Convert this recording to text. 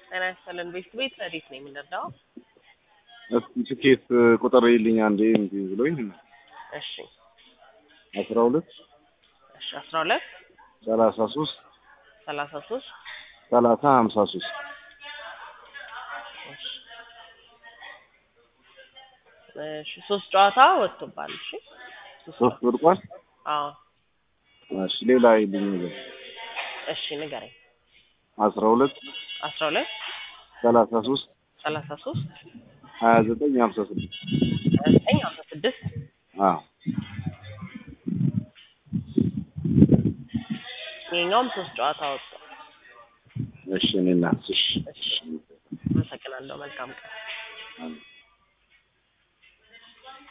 ጤና ይስጥልን። ቤት ቤት ረዲት ነው የምንረዳው? እስኪ ትኬት ቁጥር ይልኝ አንዴ እንዲ ብሎኝ እሺ አስራ ሁለት እሺ አስራ ሁለት ሰላሳ ሶስት ሰላሳ ሶስት ሰላሳ ሀምሳ ሶስት እሺ እሺ ሶስት ጨዋታ ወጥቶባል። እሺ ሶስት ሶስት ወድቋል። አዎ እሺ ሌላ ይልኝ ነገር እሺ ንገረኝ። አስራ ሁለት አስራ ሁለት ሰላሳ ሶስት ሰላሳ ሶስት ሀያ ዘጠኝ ሀምሳ ስድስት ሀያ ዘጠኝ ሀምሳ ስድስት አዎ ይሄኛውም ሶስት ጨዋታ ወጥቷል። እሺ እኔ እናትሽ እሺ አመሰግናለሁ። መልካም ቀን